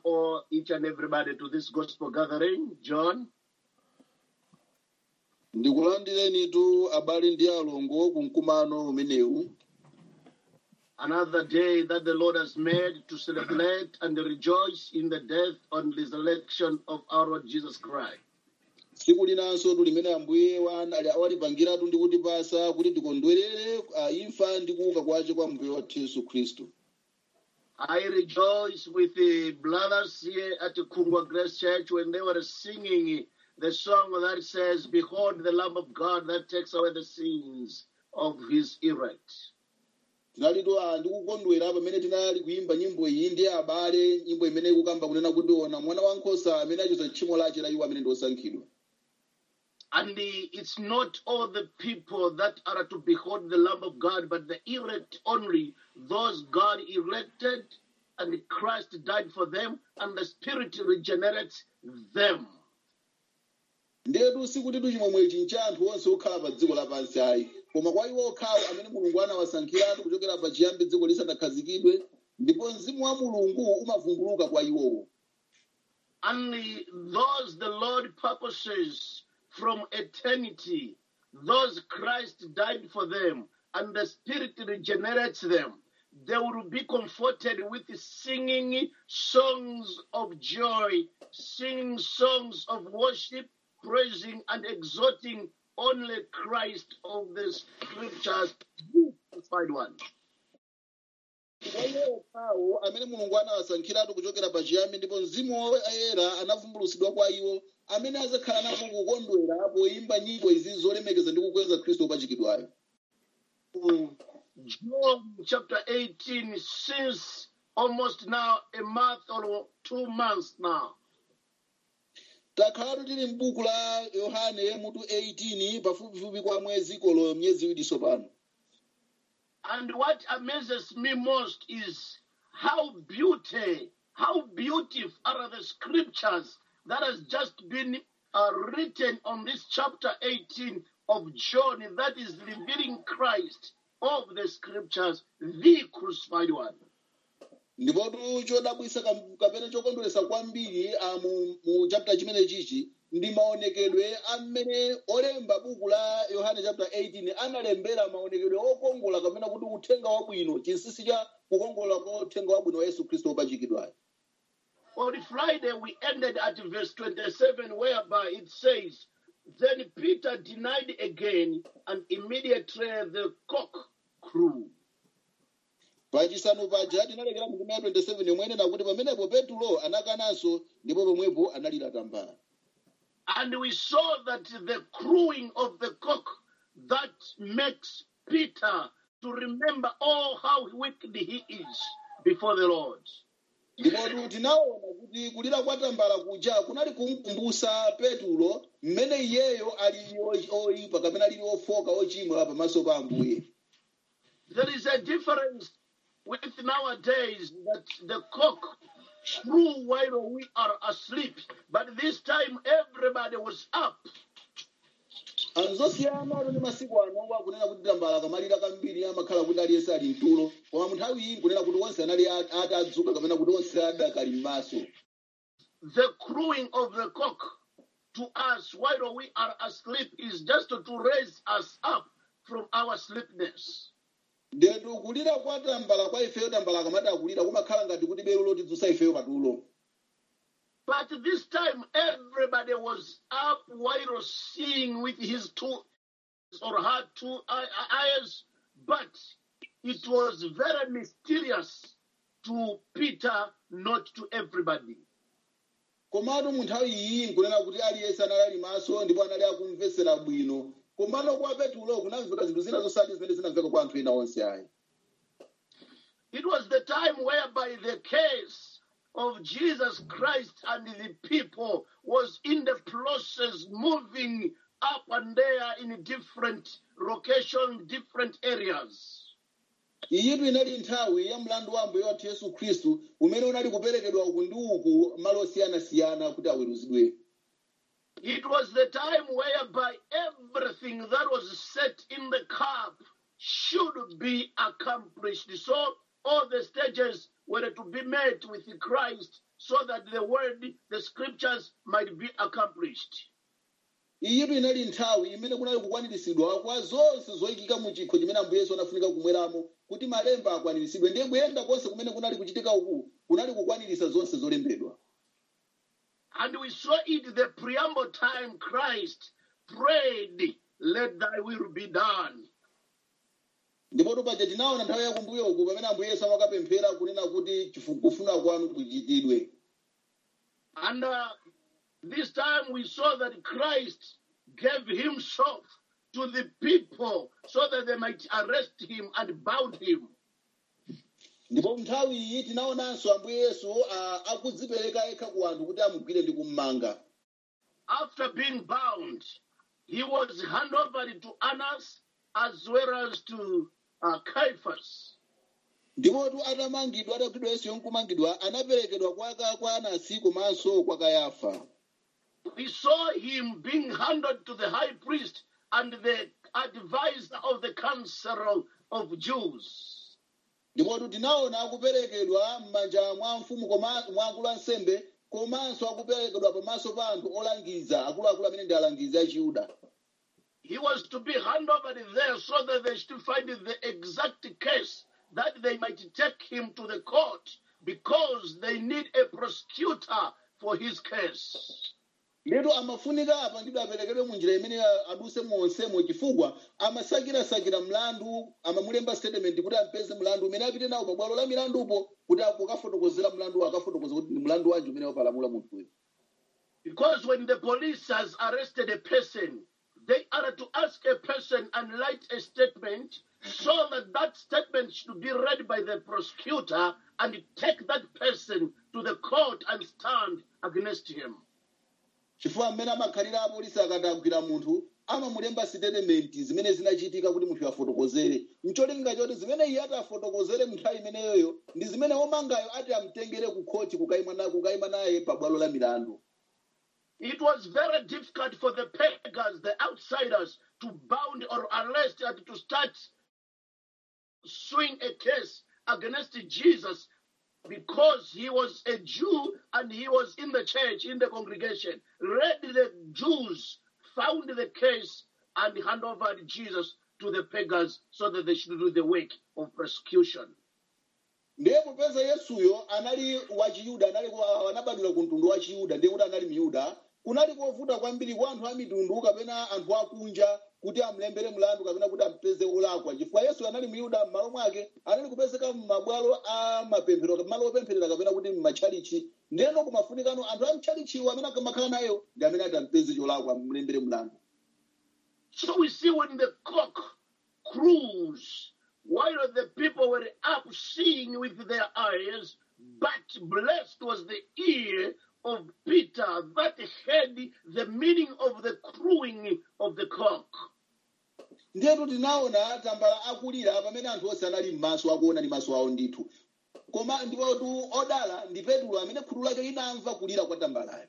all each and everybody to this gospel gathering. John, ndikulandirenitu abale ndi alongo ku mkumano umenewu another day that the Lord has made to celebrate and rejoice in the death and resurrection of our Lord Jesus Christ. tsiku linanso limene ambuye wana- ali- walipangiratu ndi kutipasa kuti tikondwerere ah, imfa ndi kuuka kwace kwa mbuye wathu yesu khristu I rejoice with the brothers here at the Kungwa Grace Church when they were singing the song that says, Behold the Lamb of God that takes away the sins of his elect. tinalitu ah, ndikukondwera pamene tinali kuyimba nyimbo iyi ndi abale nyimbo imene ikukamba kunena kuti ona mwana wankhosa amene achosa tchimo lace la iwo amene ndi osankhidwa And the, it's not all the people that are to behold the Lamb of God, but the elect only, those God elected, and Christ died for them, and the Spirit regenerates them. ndetu sikutitu chimwemwe ichi ncha anthu onse okhala pa dziko lapansi ayi koma kwa iwo okhawo amene mulungu anawasankhiratu kuchokera pa chiyambi dziko lisanakhazikidwe ndipo mzimu wa mulungu umavumbuluka kwa iwowo Only those the Lord purposes from eternity, those Christ died for them, and the Spirit regenerates them. They will be comforted with singing songs of joy, singing songs of worship, praising and exalting only Christ of the scriptures, the crucified one. kwa iwo okhawo amene mulungu anawasankhiratu kuchokera pa chiyambi ndipo mzimu woyera anavumbulutsidwa kwa iwo amene azakhala napo kukondwera poyimba nyimbo izi zolemekeza ndi kukweza khristu wopachikidwayo John chapter 18, since almost now a month or two months now. takhalatu tili m'buku la yohane mutu 18 pafupifupi kwa mwezi kolo myezi iwiri tsopano And what amazes me most is how beauty, how beautiful are the scriptures that has just been uh, written on this chapter 18 of John that is revealing Christ of the scriptures, the crucified one. ndipotu chodabwisa kam- kapena chokondweresa kwambiri ah, mu, mu chapter chimene chichi ndi maonekedwe amene olemba buku la yohane chapter 18 analembera maonekedwe okongola kapena kuti uthenga wabwino chinsinsi cha kukongola kwa uthenga wabwino wa yesu khristu wopachikidwayo On Friday, we ended at verse 27, whereby it says, Then Peter denied again, and immediately the cock crew. pachisanu paja tinalekera mu kumea 27 yomwe nakuti pamenepo petulo anakananso ndipo pomwepo analira tambala And we saw that the crowing of the cock that makes Peter to remember all how wicked he is before the Lord. ndipotu tinaona kuti kulira kwa tambala kuja kunali kumkumbusa petulo mmene iyeyo ali o- oyipa kapena alili ofoka ochimwa pamaso pa ambuye There is a difference with nowadays that the cock crew while we are asleep, but this time everybody was up. anzosiyana ali ndi masiku ano akunena kuti tambala kamalira kambiri amakhala kuti aliyense ali mtulo koma mu nthawi iyi nkunena kuti onse anali a- atadzuka kapena kuti onse adakali m'maso The crowing of the cock to us while we are asleep is just to raise us up from our sleepness. ndetu kulira kwa tambala kwa ifeyo tambala akamati akulira kumakhala ngati kuti belo lotidzutsa ifeyo patulo But this time everybody was up while seeing with his two or her two eye- eyes, but it was very mysterious to Peter, not to everybody. komatu mu nthawi iyi nkunena kuti aliyense anali ali maso ndipo anali akumvesera bwino komano kwa petulo kunamveka zinthu zina zosati zimene zinamveka kwa anthu ena onse ayi It was the time whereby the case of Jesus Christ and the people was in the process moving up and there in different locations, different areas. iyitu inali nthawi ya mlandu wa ambuye wathu yesu khristu umene unali kuperekedwa uku ndi uku malo osiyanasiyana kuti aweruzidwe It was the time whereby everything that was set in the cup should be accomplished. So all the stages were to be met with Christ so that the word, the scriptures might be accomplished. iyitu inali nthawi imene kunali kukwaniritsidwa kwa zonse zoyikika mu chikho chimene ambuye yesu anafunika kumweramo kuti malemba akwaniritsidwe ndiye kuyenda konse kumene kunali kuchitika uku kunali kukwaniritsa zonse zolembedwa And we saw it the preamble time Christ prayed, Let thy will be done. ndipo paja tinaona nthawi yakumbuyo uku pamene ambuye yesu amakapemphera kunena kuti chifu- kufuna kwanu kuchitidwe And uh, this time we saw that Christ gave himself to the people so that they might arrest him and bound him. ndipo nthawi iyi tinaonanso ambuye yesu ah, akudzipereka yekha ku anthu kuti amugwire ndi kummanga After being bound, he was handed over to Annas as well as to uh, Caiaphas. ndipotu atamangidwa atagwidwa yesu yonkumangidwa anaperekedwa kwa ka- kwa anasi komanso kwa kayafa We saw him being handed to the high priest and the advisor of the council of Jews. ndipotu tinaona akuperekedwa m'manja mwa mfumu koma- mwa akulu ansembe komanso akuperekedwa pamaso pa anthu olangiza akuluakulu amene ndi alangizi a chiyuda He was to be handed over there so that they should find the exact case that they might take him to the court because they need a prosecutor for his case. letu amafunika apa ndipo aperekedwe mu njira imene aduse monsemo chifukwa amasakirasakira mlandu amamulemba statement kuti ampeze mlandu umene apite nawo pabwalo la milandupo kuti akafotokozera mlandu akafotokoza kuti ndi mlandu wanji umene wapalamula munthuyo Because when the police has arrested a person, they are to ask a person and write a statement so that that statement should be read by the prosecutor and take that person to the court and stand against him. chifukwa mmene amakhalira apolisi akati agwira munthu amamulemba statement zimene zinachitika kuti munthu afotokozere mcholinga choti zimene iye ati afotokozere munthawi imeneyoyo ndi zimene womangayo ati amtengere ku khoti kukayima na- kukayima naye pabwalo la milandu It was very difficult for the pagans, the outsiders, to bound or arrest and to start suing a case against Jesus because he was a Jew and he was in the church, in the congregation. Read the Jews found the case and hand over Jesus to the pagans so that they should do the work of persecution. ndiye popeza yesuyo anali wachiyuda anali ku- anabadwira ku mtundu wa chiyuda ndiye kuti anali miyuda kunali kovuta kwambiri kwa anthu a mitundu kapena anthu akunja kuti amulembere mlandu kapena kuti ampeze olakwa chifukwa yesu anali muyuda m'malo mwake anali kupezeka m'mabwalo a mapemphero malo opempherera kapena kuti m'matchalichi ndiyeno kumafunikano anthu a mtchalichiwo amene akamakhala nayo ndi amene ati ampeze cholakwa amulembere mlandu So we see when the cock crews, while the people were up seeing with their eyes, but blessed was the ear of Peter that heard the meaning of the crowing of the cock. ndiyetu tinaona tambala akulira pamene anthu onse anali m'maso akuona ndi maso awo ndithu koma ndipotu odala ndi petulo amene khutu lake linamva kulira kwa tambalayo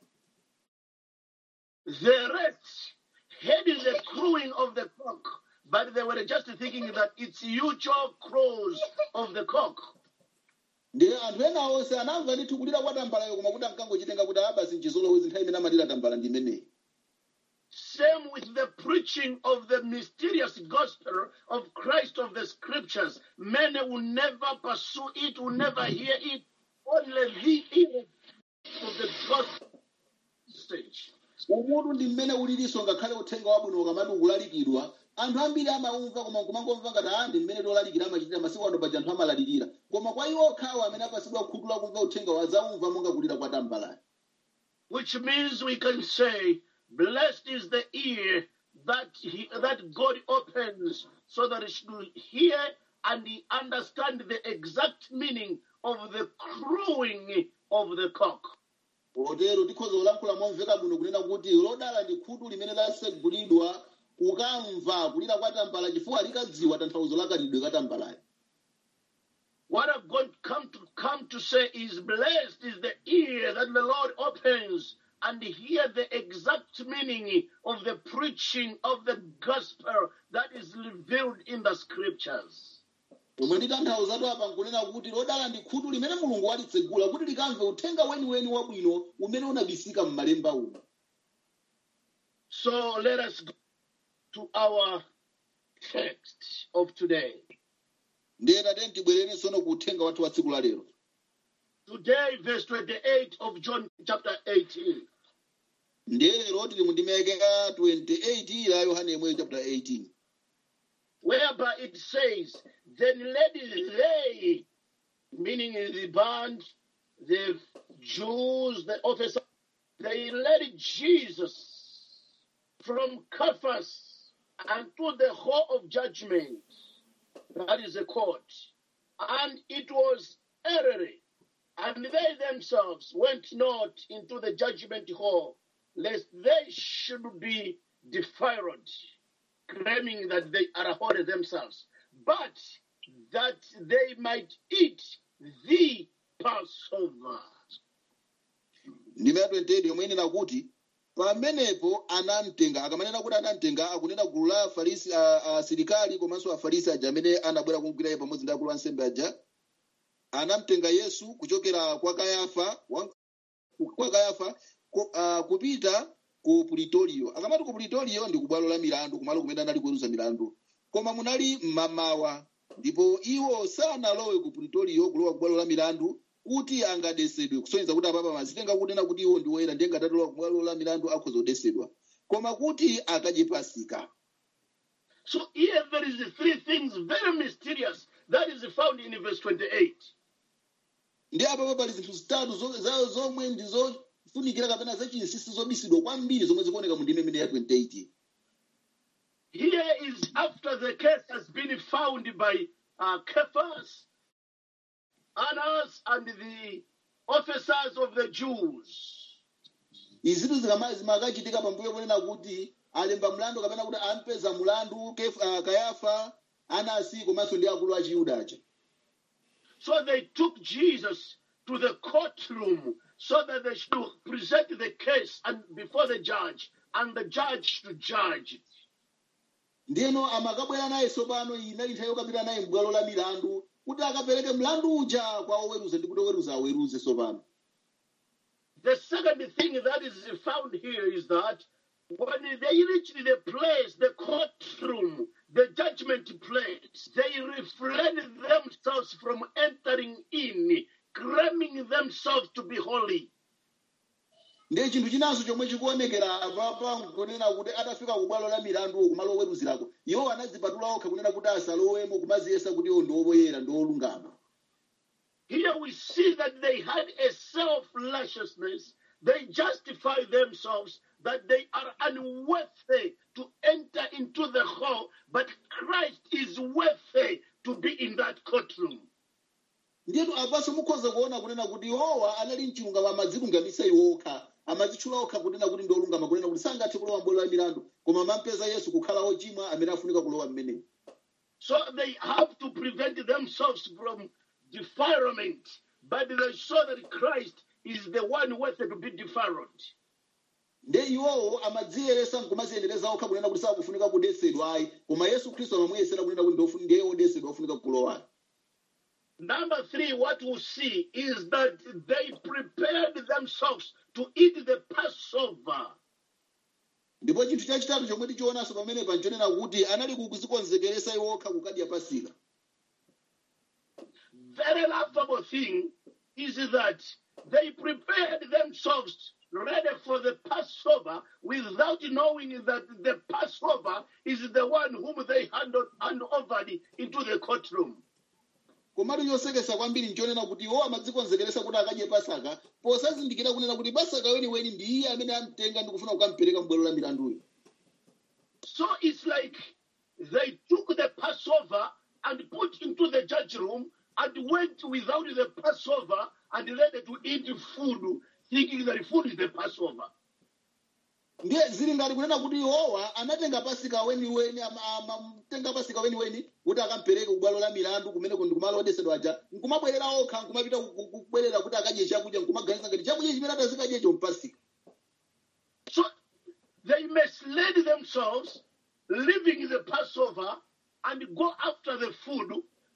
The rest heard the crowing of the cock, but they were just thinking that it's usual crows of the cock. ndiye anthu ena onse anamva ndithu kulira kwa tambalayo koma kuti ankangochitenga kuti abasi nchizolowezi nthawi imene amalira tambala ndi imeneyi Same with the preaching of the mysterious gospel of Christ of the scriptures. Many will never pursue it, will never hear it. Only the ear of the gospel stage. umutu ndi mmene ulilinso ngakhale uthenga wabwino ukamati ukulalikidwa anthu ambiri amaumva koma kumangomva ngati ah ndi mmene tolalikira amachitira masiku ano paja anthu amalalikira koma kwa iwo okhawo amene apasidwa khutu lakumva uthenga wazaumva monga kulira kwa tambalayo Which means we can say, blessed is the ear that he, that God opens so that it should hear and understand the exact meaning of the crowing of the cock. potero tikhoza kulankhula momveka bwino kunena kuti lodala ndi khutu limene lasegulidwa kukamva kulira kwa tambala chifukwa likadziwa tanthauzo lakalidwe ka tambalayo What I've got come to come to say is blessed is the ear that the Lord opens and hear the exact meaning of the preaching of the gospel that is revealed in the scriptures. omwe nditanthauzatu apa nkunena kuti lodala ndi khutu limene mulungu walitsegula kuti likamve uthenga weniweni wabwino umene unabisika m'malemba uno So let us go to our text of today. ndiye tate tibwerere tsono ku uthenga wathu wa tsiku la lero Today, verse 28 of John chapter 18. ndiye lero tili mu ndimeke ya 28 la yohane yemweyo chapter 18 whereby it says, Then let they, meaning the band, the Jews, the officers, they led Jesus from Caiaphas unto the hall of judgment, that is the court. And it was early, and they themselves went not into the judgment hall, lest they should be defiled claiming that they are holy themselves, but that they might eat the Passover. ndime ya 28 yomwe inena kuti pamenepo anamtenga akamanena kuti anamtenga akunena gulu la afarisi a- asilikali komanso afarisi aja amene anabwera kumugwira iye pamodzi ndi akulu ansembe aja anamtenga yesu kuchokera kwa kayafa wa- kwa kayafa ku- ah, kupita ku pulitorio akamati ku pulitorio ndi kubwalo la milandu kumalo kumene anali kuweruza milandu koma munali mmamawa ndipo iwo sanalowe ku pulitorio kulowa kubwalo la milandu kuti angadesedwe kusonyeza kuti apapa mazitenga kunena kuti iwo ndi woyera ndiye ngatalowa kubwalo la milandu akhoza kudesedwa koma kuti akadye pasika So here there is three things very mysterious that is found in verse 28. ndi apapa pali zinthu zitatu zo- za- zomwe ndi zofunikira kapena zachinsinsi zobisidwa kwambiri zomwe zikuoneka mu ndime imene ya 28 Here is after the case has been found by uh, Caiaphas, Annas, and the officers of the Jews. izitu zikama- zimakachitika pambuyo ponena kuti alemba mlandu kapena kuti ampeza mlandu Kef- ah, kayafa anasi komanso ndi akulu a chiyuda aja So they took Jesus to the courtroom so that they should present the case and before the judge, and the judge should judge it. ndiyeno amakabwera naye tsopano inali nthawi yokapita naye m'bwalo la milandu kuti akapereke mlandu uja kwa oweruza ndi kuti oweruza aweruze tsopano The second thing that is found here is that when they reached the place, the courtroom, the judgment place, they refrained themselves from entering in, claiming themselves to be holy. ndiye chinthu chinanso chomwe chikuonekera apapa kunena kuti atafika ku bwalo la milandu kumalo oweruzirako iwo anadzipatula okha kunena kuti asalowemo kumaziyesa kuti iwo ndi owoyera ndi olungama Here we see that they had a self righteousness. They justify themselves that they are unworthy to enter into the hall, but Christ is worthy to be in that courtroom. ndiyetu apanso mukhoza kuona kunena kuti iwowa anali mchilungamo amadzilungamisa iwo okha amadzitchula okha kunena kuti ndi olungama kunena kuti sangathe kulowa m'bwalo la milandu koma amampeza yesu kukhala ochimwa amene afunika kulowa mmenemo So they have to prevent themselves from defilement, but they saw that Christ is the one worthy to be defiled. nde iwowo amadziyeresa nkumaziyendereza okha kunena kuti sakufunika kudesedwa ayi koma yesu khristu amamuyesera kunena kuti ndofu- ndiye wodesedwa ofunika kulowayo Number three, what we see is that they prepared themselves to eat the Passover. ndipo chinthu chachitatu chomwe tichionanso pamenepa nchonena kuti anali kuzikonzekeresa iwo okha kukadya pasika Very laughable thing is that they prepared themselves ready for the Passover without knowing that the Passover is the one whom they hand, hand over into the courtroom. komatu chosekesa kwambiri nchonena kuti iwo amadzikonzekeresa kuti akadye pasaka posazindikira kunena kuti pasaka weniweni ndi iye amene amtenga ndi kufuna kukampereka m'bwalo la milanduyo So it's like they took the Passover and put into the judge room and went without the Passover and ready to eat food, thinking that food is the Passover. ndiye zili ngati kunena kuti iwowa anatenga pasika weniweni ama- amatenga pasika weniweni kuti akampereke kubwalo la milandu kumeneko ndi kumalo odesedwa aja nkumabwerera okha nkumapita ku- ku- kubwerera kuti akadye chakudya nkumaganiza ngati chakudya chimene atazikadyecho mpasika So they misled themselves, leaving the Passover and go after the food,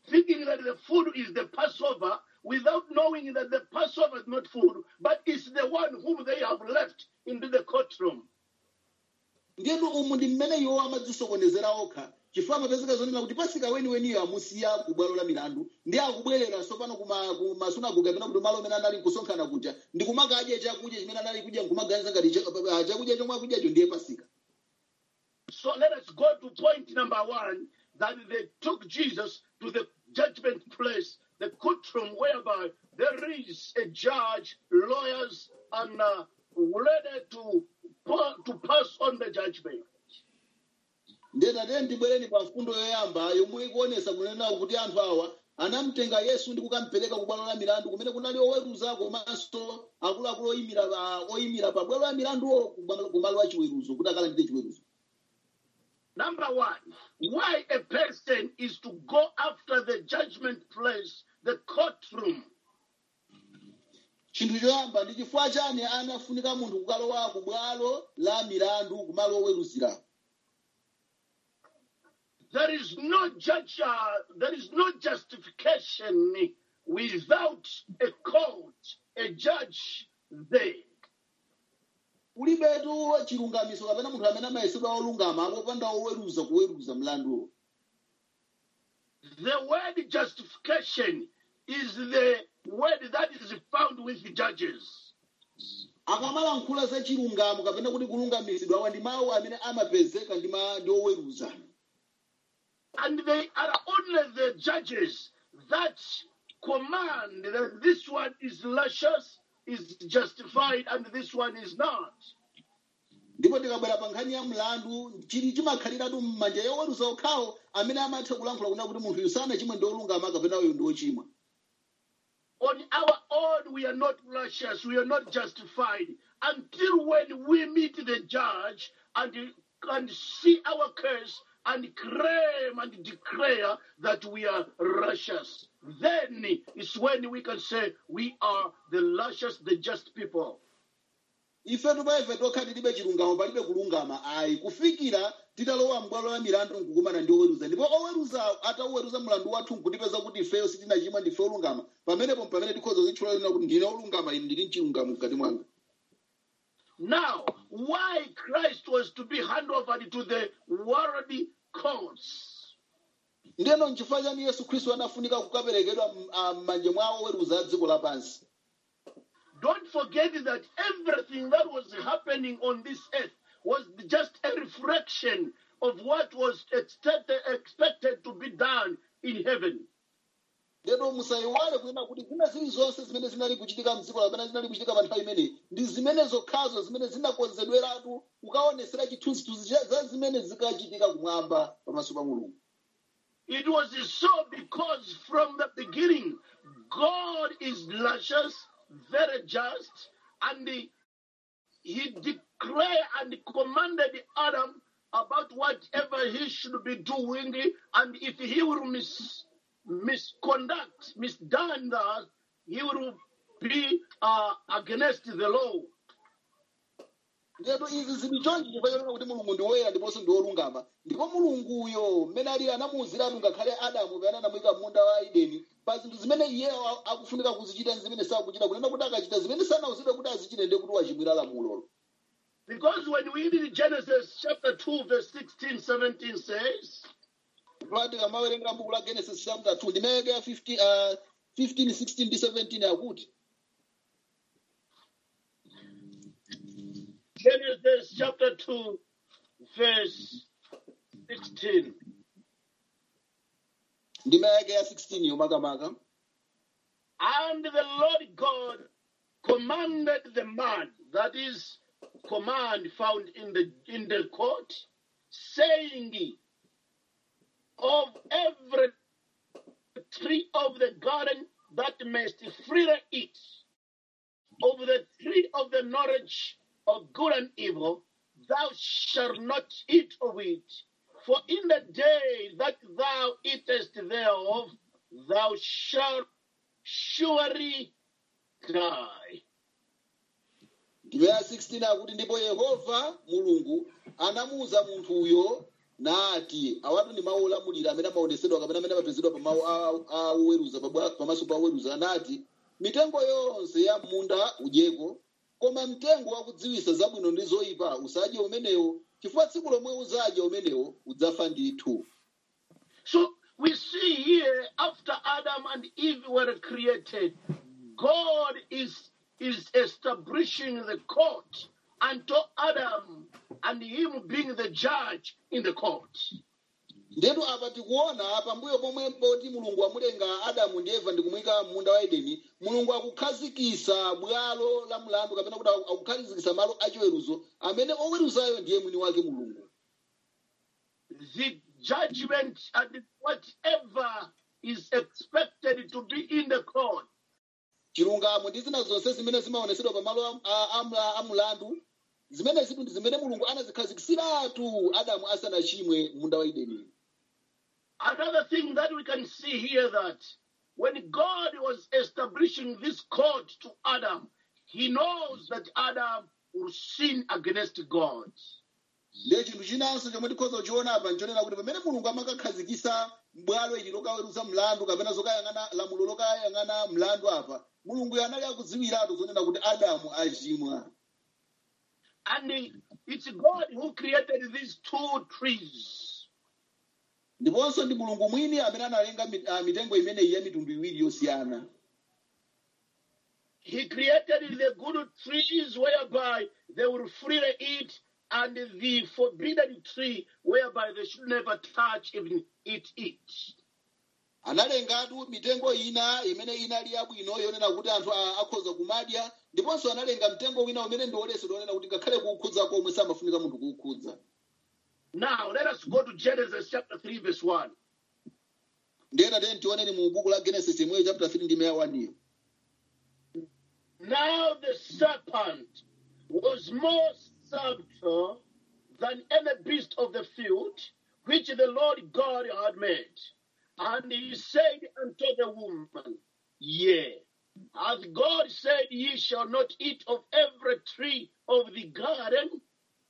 thinking that the food is the Passover without knowing that the Passover is not food, but it's the one whom they have left into the courtroom. ndiyenu umu ndi mmene iwo amadzisokonezera okha chifukwa amapezeka zonena kuti pasika weniweniyo amusiya ku bwalo la milandu ndi akubwerera tsopano kuma- ku masunagoge kapena kuti malo amene anali kusonkhana kuja ndi kumakadya chakudya chimene anali kudya nkumaganiza ngati cha- ah, chakudya chomwe akudyacho ndiye pasika So let us go to point number one that they took Jesus to the judgment place, the courtroom, whereby there is a judge, lawyers, and uh, ready to, pa- to pass on the judgment. ndetatiye ndibwereni pa mfundo yoyamba yomwe ikuonesa kunena kuti anthu awa anamutenga yesu ndi kukamupereka ku bwalo la milandu kumene kunali oweruza komanso akuluakulu oyimira pa- oyimira pa bwalo la milanduwo ku bwalo- ku malo a chiweruzo kuti akalandire chiweruzo Number one, why a person is to go after the judgment place, the courtroom. chinthu choyamba ndi chifukwa chani anafunika munthu kukalowa ku bwalo la milandu kumalo oweruzira There is no judge, uh, there is no justification without a court, a judge there. kulibetu chilungamiso kapena munthu amene amayesedwa olungama akopanda oweruza kuweruza mlanduwo The word justification is the word that is found with the judges. akamalankhula za chilungamo kapena kuti kulungamisidwa awa ndi mawu amene amapezeka ndi ma- ndi oweruza And they are only the judges that command that this one is luscious, is justified, and this one is not. ndipo tikabwera pa nkhani ya mlandu chili chimakhaliratu m'manja ya oweruza okhawo amene amatha kulankhula kunena kuti munthu uyu sanachimwe ndi olungama kapena uyu ndi ochimwa On our own, we are not luscious, we are not justified until when we meet the judge and, and see our case and claim and declare that we are righteous. Then is when we can say we are the luscious, the just people. ifetu paife tokha tilibe chilungamo palibe kulungama ayi kufikira titalowa m'bwalo la milandu nkukumana ndi oweruza ndipo oweruza ataweruza mlandu wathu nkutipeza kuti ifeyo sitinachimwa ndife olungama pamenepo pamene tikhoza zitchula lina kuti ndine olungama ine ndili mchilungamo mkati mwanga Now, why Christ was to be handed over to the worldly courts? ndeno nchifukwa chani yesu khristu anafunika kukaperekedwa m- ah, m'manja mwa oweruza a dziko lapansi Don't forget that everything that was happening on this earth was just a reflection of what was expected, expected to be done in heaven. ndeno musayiwale kunena kuti zina zilizonse zimene zinali kuchitika mdziko lapena zinali kuchitika pa nthawi imeneyi ndi zimene zokhazo zimene zinakonzedweratu kukaonesera chithunzithunzi cha- za zimene zikachitika kumwamba pamaso pa mulungu It was so because from the beginning, God is luscious, very just, and he, he declared and commanded Adam about whatever he should be doing, and if he will mis, misconduct, misdone that, he will be uh, against the law. ndetu izi zili chonchi chifukwa chonena kuti mulungu ndi woyera ndiponso ndi wolungama ndipo mulunguyo mmene ali anamuwuziratu ngakhale adamu pamene anamuyika munda wa edeni pa zinthu zimene iyeyo a- akufunika kuzichita ndi zimene sakuchita kunena kuti akachita zimene sanawuzidwe kuti azichite ndiye kuti wachimwira lamulolo Because when we read Genesis chapter 2, verse 16, 17 says, pati kamawerenga buku la genesis chapter 2 ndimeke ya 50, uh, 15 16 ndi 17 akuti Genesis chapter 2, verse 16. ndimeke ya 16 yomakamaka And the Lord God commanded the man, that is, command found in the in the court, saying, Of every tree of the garden that mayst freely eat, of the tree of the knowledge of good and evil, thou shalt not eat of it. For in the day that thou eatest thereof, thou shalt surely die. ndime ya 16 akuti ndipo yehova mulungu anamuwuza munthuyo nati awatu ndi mawu olamulira amene amaonesedwa kapena amene amapezedwa pa mawu a- a oweruza pabwa- pamaso pa oweruza anati mitengo yonse ya munda udyeko koma mtengo wakudziwisa zabwino ndi zoyipa usadye umenewo chifukwa tsiku lomwe uzadya umenewo udzafa ndithu So we see here after Adam and Eve were created, God is, is establishing the court unto Adam and him being the judge in the court. ndetu apa tikuona pambuyo pomwe poti mulungu amulenga adamu ndi eva ndi kumuyika munda wa edeni mulungu akukhazikisa bwalo la mlandu kapena kuti akukhazikisa malo achiweruzo amene oweruzayo ndiye mwini wake mulungu The judgment and whatever is expected to be in the court chilungamo ndi zina zonse zimene zimaonesedwa pamalo a- a- a mla- a mlandu zimene zitu ndi zimene mulungu anazikhazikisiratu adamu asanachimwe munda wa edeni Another thing that we can see here that when God was establishing this court to Adam, he knows that Adam will sin against God. ndiye chinthu chinanso chomwe tikhoza kuchiona apa nchonena kuti pamene mulungu amakakhazikisa bwalo ili lokaweruza mlandu kapena zokayang'ana lamulo lokayang'ana mlandu apa mulungu anali akudziwiratu zonena kuti adamu achimwa And it's God who created these two trees. ndiponso ndi mulungu mwini amene analenga mi- ah, mitengo imeneyi ya mitundu iwiri yosiyana He created the good trees whereby they will freely eat, and the forbidden tree whereby they should never touch, even eat it. analengatu mitengo ina imene inali yabwino yonena kuti anthu a- akhoza kumadya ndiponso analenga mtengo wina umene ndi woletsedwa onena kuti ngakhale kuwukhudza komwe samafunika munthu kuwukhudza Now, let us go to Genesis chapter 3, verse 1. ndiye tatene tioneni mu buku la genesis imweyo chapter 3 ndi meya 1 iyo Now the serpent was more subtle than any beast of the field which the Lord God had made. And he said unto the woman, Yea, hath God said, Ye shall not eat of every tree of the garden?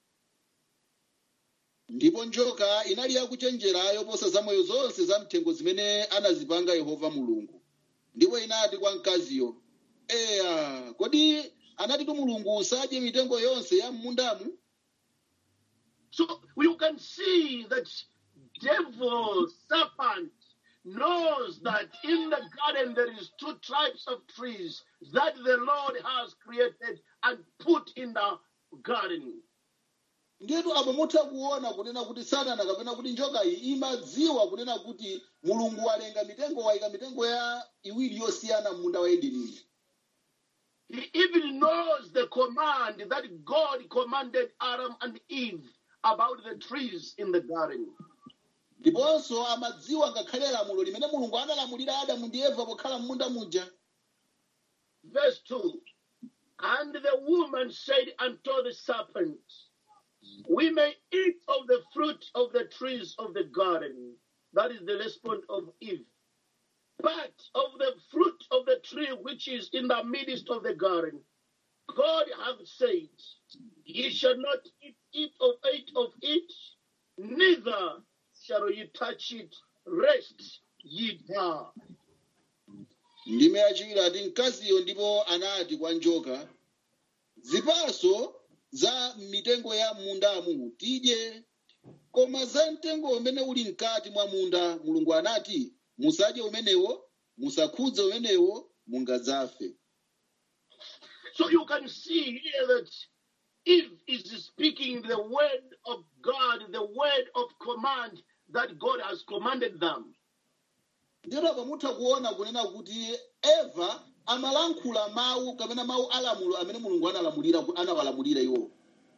ndipo njoka inali yakuchenjera yoposa zamoyo zonse za mthengo zimene anazipanga yehova mulungu ndipo inati kwa mkaziyo eya kodi anatitu mulungu usadye mitengo yonse ya mmundamu So you can see that devil, serpent, knows that in the garden there is two types of trees that the Lord has created and put in the garden. ndiyetu apo mutha kuona kunena kuti satana kapena kuti njoka iyi imadziwa kunena kuti mulungu walenga mitengo wayika mitengo ya iwiri yosiyana munda wa edeni He even knows the command that God commanded Adam and Eve about the trees in the garden. ndiponso amadziwa ngakhale lamulo limene mulungu analamulira adamu ndi eva pokhala m'munda muja Verse 2 And the woman said unto the serpent, We may eat of the fruit of the trees of the garden. That is the response of Eve. But of the fruit of the tree which is in the midst of the garden, God hath said, Ye shall not eat, eat of it of it, neither shall ye touch it, lest ye die. ndime yachiwiri ati mkaziyo ndipo anati kwa njoka zipaso za mitengo ya mundamu tidye koma za mtengo umene uli mkati mwa munda mulungu anati musadye umenewo musakhudze umenewo mungadzafe So you can see here that Eve is speaking the word of God, the word of command that God has commanded them. ndito pamutha kuona kunena kuti eva amalankhula mawu kapena mawu alamulo amene mulungu analamulira anawalamulira iwo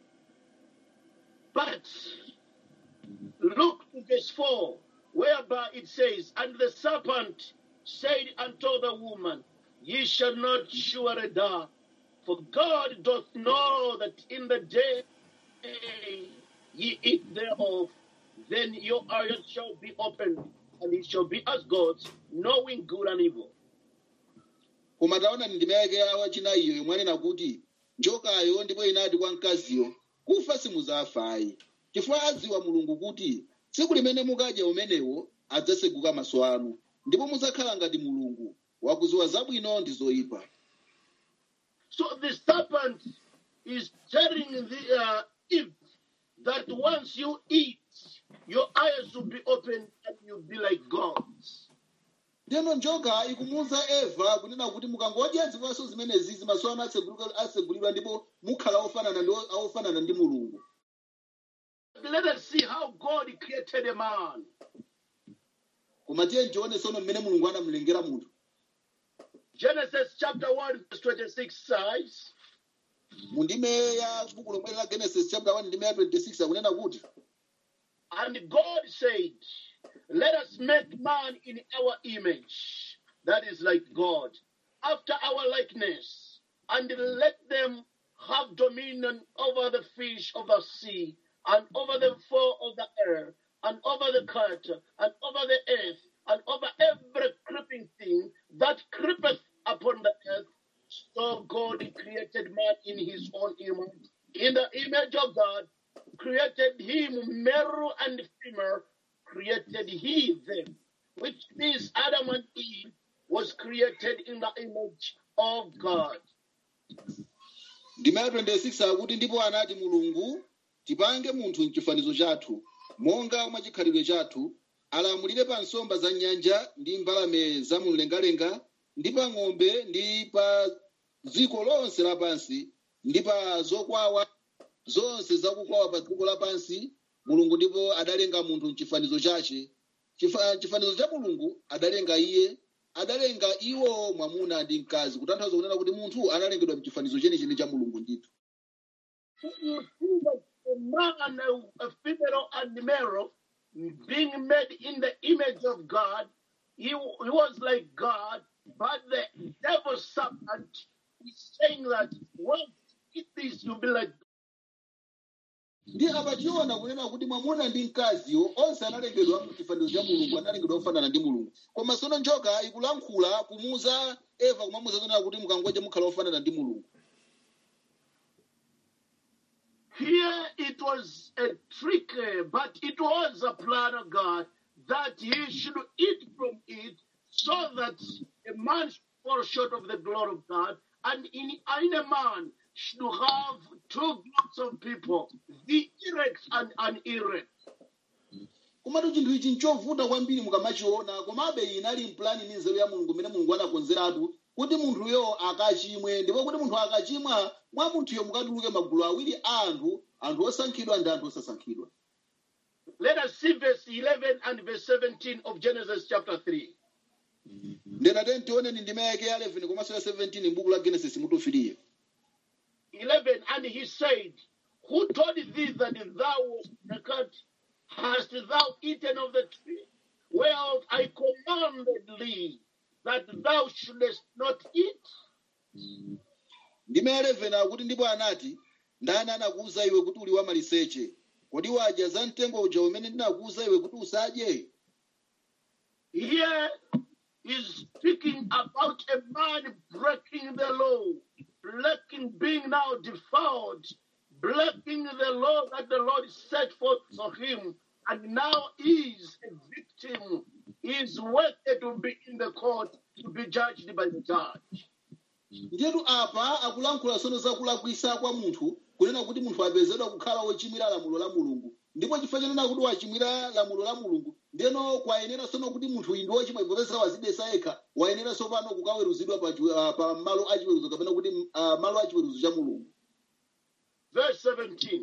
But look to verse 4, whereby it says, And the serpent said unto the woman, Ye shall not surely die, for God doth know that in the day ye eat thereof, then your eyes shall be opened, and ye shall be as gods, knowing good and evil. koma taona ndime yake ya wachinayiyo yomwe anena kuti njokayo ndipo inati kwa mkaziyo kufa simudzafayi chifukwa adziwa mulungu kuti tsiku limene mukadya umenewo adzaseguka maso anu ndipo mudzakhala ngati mulungu wakuziwa zabwino ndi zoyipa So the serpent is telling the uh, Eve that once you eat, your eyes will be opened and you'll be like gods. ndiyeno njoka ikumuwuza eva kunena kuti mukangodya zipatso zimenezi maso anu aseguluka- asegulidwa ndipo mukhala ofanana ndi ofanana ndi mulungu Let us see how God created a man. koma tiye ntione tsono mmene mulungu anamulengera munthu Genesis chapter 1, verse 26 says, mu ndime ya buku lomwe la genesis chapter 1 ndime ya 26 akunena kuti And God said, Let us make man in our image, that is like God, after our likeness, and let them have dominion over the fish of the sea, and over the fowl of the air, and over the cattle, and over the earth, and over every creeping thing that creepeth upon the earth. So God created man in his own image. In the image of God, created him, male and female, created he them, which means Adam and Eve was created in the image of God. ndime ya 26 akuti ndipo anati mulungu tipange munthu mchifanizo chathu monga mwa chikhalidwe chathu alamulire pa nsomba za nyanja ndi mbalame za mumlengalenga ndi pa ng'ombe ndi pa dziko lonse lapansi ndi pa zokwawa zonse zakukwawa pa dziko lapansi mulungu ndipo adalenga munthu mchifanizo chache Chifa- chifanizo cha mulungu adalenga iye adalenga iwo mwamuna ndi mkazi kutanthauza kunena kuti munthu analengedwa mchifanizo chenicheni cha mulungu ndithu So you see that a man, a, a female, and male being made in the image of God, he, he was like God, but the devil serpent is saying that once you eat this, you'll be like ndi apachiona kunena kuti mwamuna ndi mkaziwo onse analengedwa mchifanizo cha mulungu analengedwa ofanana ndi mulungu koma tsono njoka ikulankhula kumuuza eva kumamuuza kunena kuti mukangodya mukhala ofanana ndi mulungu Here it was a trick, uh, but it was a plan of God that he should eat from it so that a man should fall short of the glory of God, and in, in a man should have two groups of people, the erect and unerect. komatu chinthu ichi nchovuta kwambiri mukamachiona komabe iyi inali mpulani ndi nzeru ya mulungu imene mulungu anakonzeratu kuti munthuyo akachimwe ndipo kuti munthu akachimwa mwa munthuyo mukatuluke magulu awiri a anthu anthu osankhidwa ndi anthu osasankhidwa Let us see verse 11 and verse 17 of Genesis chapter 3. ndena tione ni ndime yake ya 11 komanso ya 17 m'buku la genesis mutufiriye 11 and he said who told thee that thou wast naked hast thou eaten of the tree whereof i commanded thee that thou shouldest not eat ndime ya 11 akuti ndipo anati ndani anakuwuza iwe kuti uli wamaliseche kodi wadya za mtengo uja umene ndinakuwuza iwe kuti usadye here is speaking about a man breaking the law breaking being now defiled breaking the law that the lord set forth for him and now is a victim is worthy to be in the court to be judged by the judge ndiyetu apa akulankhula tsono za kulakwisa kwa munthu kunena kuti munthu apezedwa kukhala wochimwira lamulo la mulungu ndipo chifukwa chanena kuti wachimwira lamulo la mulungu ndeno kwayenera tsono kuti munthu uyu ndi wochimwa popeza wazidesa yekha wayenera tsopano kukaweruzidwa pa, chi- ah, pa malo achiweruzo kapena kuti uh, malo achiweruzo cha mulungu verse 17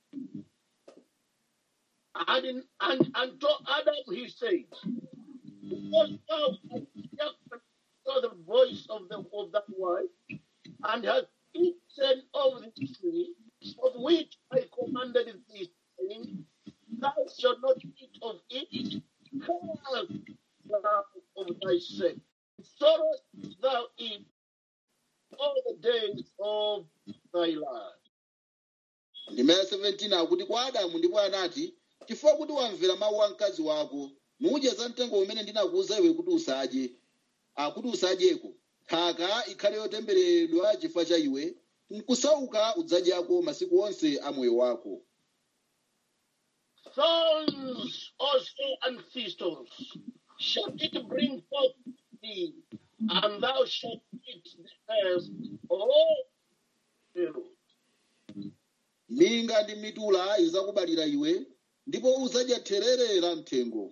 and, in, and unto adam he said because thou hast hearkened to the voice of the of that wife and hast eaten of the tree of which I commanded thee, saying, Thou shalt not eat of it, cast thou of thyself. Sorrow thou eat all the days of thy life. ndime ya 17 akuti kwa adamu ndipo anati chifukwa kuti wamvera mawu a mkazi wako mudye za mtengo umene ndinakuwuza iwe kuti usadye akuti usadyeko nthaka ikhale yotembereredwa chifukwa cha iwe nkusauka udzadyako masiku onse a moyo wako thorns also and thistles shall it bring forth thee, and thou shalt eat the earth all filled. minga ndi mitula izakubalira iwe ndipo uzadya therere la mthengo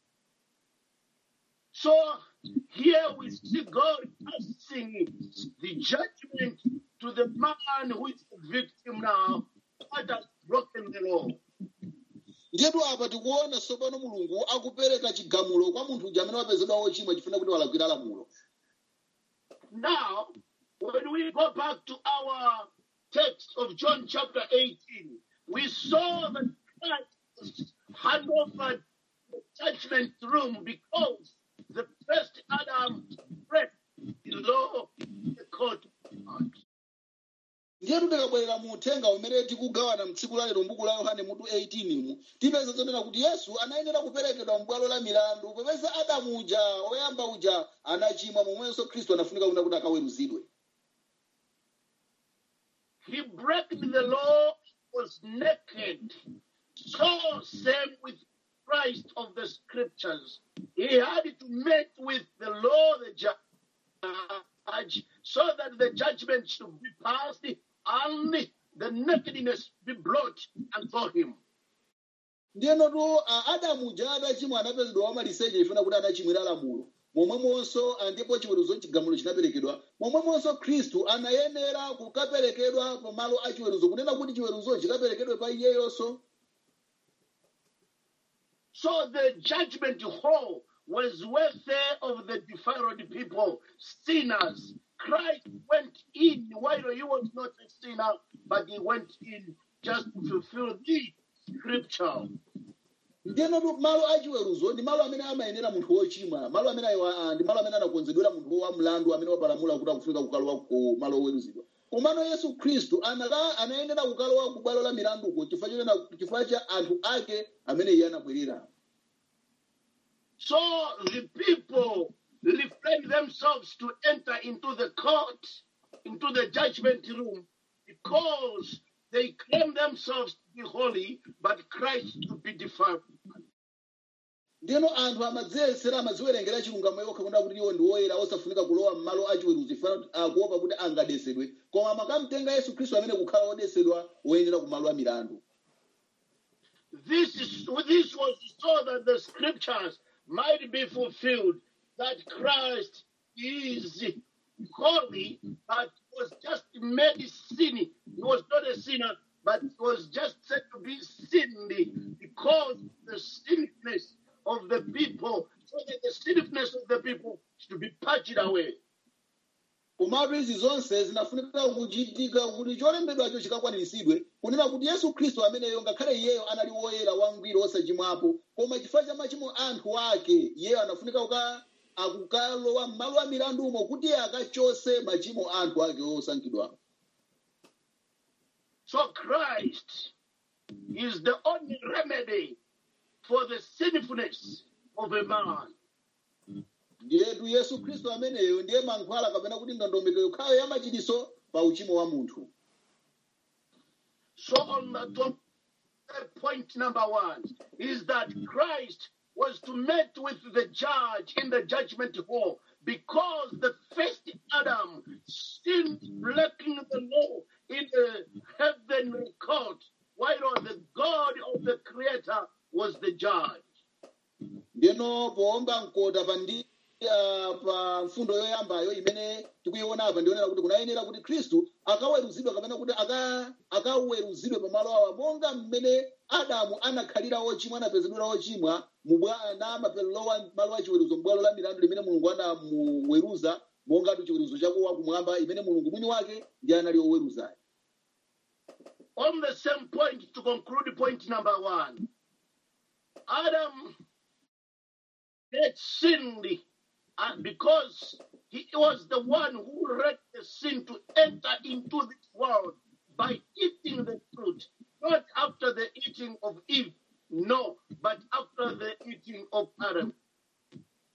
So here we see God passing the judgment to the man who is the victim now, that has broken the law. ndiyetu apa tikuona tsopano mulungu akupereka chigamulo kwa munthu uja amene wapezedwa wochimwa chifuna kuti walakwira lamulo Now, when we go back to our text of John chapter 18, we saw that Christ hand over the judgment room because the first Adam break the law in the court of God. ndiyetu tikabwerera mu uthenga umene tikugawana mtsiku la lero mbuku la yohane mutu 18 mu tipeza zonena kuti yesu anayenera kuperekedwa m'bwalo la milandu popeza adamu uja woyamba uja anachimwa momwenso khristu anafunika kuna kuti akaweruzidwe He breaking the law was naked. So same with Christ of the scriptures. He had to meet with the law, the judge, so that the judgment should be passed and the nakedness be brought unto him. ndiyenotu a- adamu uja adachimwa anapezedwa wamaliseche ifuna kuti anachimwira lamulo momwemonso ah, ndipo chiweruzo chigamulo chinaperekedwa momwemonso khristu anayenera kukaperekedwa pamalo a chiweruzo kunena kuti chiweruzo chikaperekedwe pa iyeyonso So the judgment hall was worthy of the defiled people, sinners. Christ went in while he was not a sinner, but he went in just to fulfill the scripture. ndiyenotu malo a chiweruzo ndi malo amene amayenera munthu wochimwa malo amene ayiwa- ah, ndi malo amene anakonzedwera munthu wa mlandu amene wapalamula kuti akufunika kukalowa ku malo oweruzidwa komano yesu khristu anaka- anayenera kukalowa ku bwalo la milanduko chifukwa chonena chifukwa cha anthu ake amene iye anabwerera So the people refrained themselves to enter into the court, into the judgment room, because they claim themselves to be holy, but Christ to be defiled. ndiyeno anthu amadziyesera amadziwerengera chilungamo yokha kunena kuti iwo ndi woyera osafunika kulowa m'malo a chiweruzo ifana akuopa kuti angadesedwe koma makamtenga yesu khristu amene kukhala wodesedwa woyenera ku malo a milandu This is this was so that the scriptures might be fulfilled that Christ is holy, but was just made sin. He was not a sinner, but was just said to be sinned because the sinfulness of the people, so that the sinfulness of the people should be purged away. komatu izi zonse zinafunika kuchitika kuti cholembedwacho chikakwaniritsidwe kunena kuti yesu khristu ameneyo ngakhale iyeyo anali woyera wangwiro osachimwapo koma chifukwa cha machimo a anthu ake iyeyo anafunika kuka akukalowa m'malo a milandumo kuti iye akachose machimo a anthu ake osankhidwawo So Christ is the only remedy for the sinfulness of a man. ndiyetu yesu khristu ameneyo ndiye mankhwala kapena kuti ndondomeko yokhayo ya machiritso pa uchimo wa munthu So on the top, uh, point number one is that Christ was to meet with the judge in the judgment hall because the first Adam sinned breaking the law in the heavenly court, while the God of the Creator was the judge. ndeno poomba mkota pa ndi ah, pa mfundo yoyambayo imene tikuyiona apa ndionera kuti kunayenera kuti khristu akaweruzidwe kapena kuti aka- akaweruzidwe pamalo awa monga mmene adamu anakhalira wochimwa anapezedwera wochimwa mubwa- na maperelowa malo achiweruzo m'bwalo la milandu limene mulungu anamuweruza mongatu chiweruzo chakuwa kumwamba imene mulungu mwini wake ndi anali oweruzayo On the same point, to conclude point number one, Adam had sinned uh, because he was the one who led the sin to enter into this world by eating the fruit, not after the eating of Eve, no, but after the eating of Adam.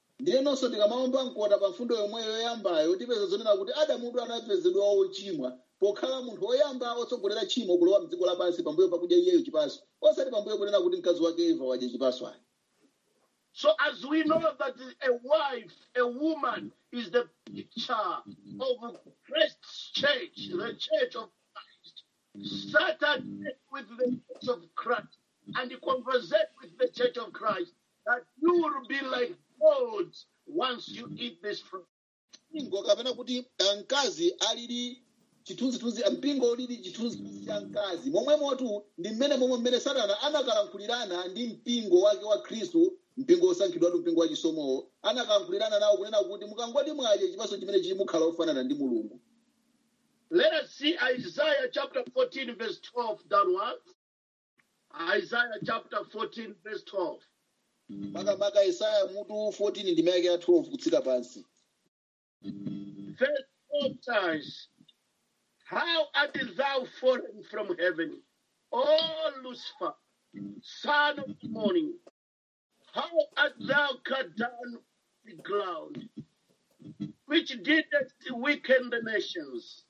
ndiyenonso tikamaomba mkota pa mfundo yomweyo yoyambayo tipeza zonena kuti adamudu anapezedwa wochimwa pokhala munthu woyamba otsogolera tchimo kulowa mdziko lapansi pambuyo pakudya iyeyo chipaso osati pambuyo kunena kuti mkazi wake eva wadya chipaso ayi So as we know that a wife, a woman, is the picture of Christ's church, the church of Christ. Satan met with the church of Christ and he conversate with the church of Christ that you will be like gods once you eat this fruit. mpingo kapena kuti ah, mkazi alili chithunzithunzi mpingo ulili chithunzithunzi cha mkazi momwemotu ndi mmene momwe mmene satana anakalankhulirana ndi mpingo wake wa khristu mpingo osankhidwatu mpingo wa chisomowo anakalankhulirana nawo kunena kuti mukangoti mwadye chipaso chimene chili mukhala ofanana ndi mulungu Let us see Isaiah chapter 14, verse 12 downwards. Isaiah chapter 14, verse 12. makamaka isaya mutu 14 ndi mayake ya 12 kutsika pansi Verse 12 says, How art thou fallen from heaven, O Lucifer, son of the morning? How art thou cut down the ground, which didst weaken the nations?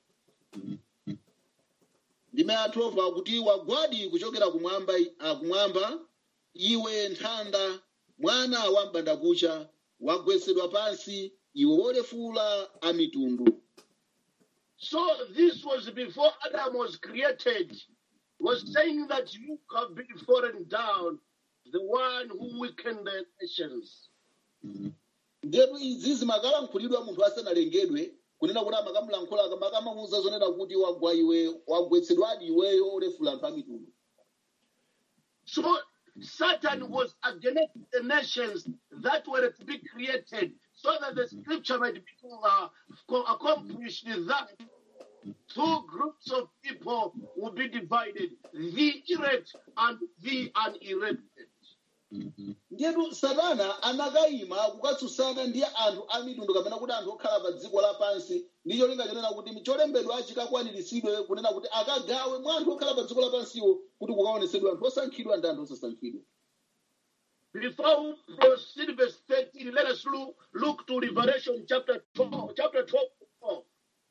ndime ya 12 akuti wagwadi kuchokera kumwamba ah, kumwamba iwe nthanda mwana wa mbandakucha wagwetsedwa pansi iwe wolefula a mitundu So this was before Adam was created, was saying that you have been fallen down, the one who weakened the nations. ndetu izi zimakalankhulidwa munthu asanalengedwe kunena kuti amakamulankhula makamamuwuza zonena kuti wagwa iwe wagwetsedwadi iweyo olefula anthu a mitundu So Satan was against the nations that were to be created, so that the scripture might be uh, co- accomplished that two groups of people will be divided the elect and the unelected. ndiyetu satana anakayima kukatsutsana ndi anthu a mitundu kapena kuti anthu okhala pa dziko lapansi ndi cholinga chonena kuti cholembedwa chikakwaniritsidwe kunena kuti akagawe mwa anthu okhala pa dziko lapansiwo kuti kukaonetsedwe anthu osankhidwa ndi anthu osasankhidwa Before we proceed, verse 13, let us look, look to Revelation chapter 12, chapter 12. 12.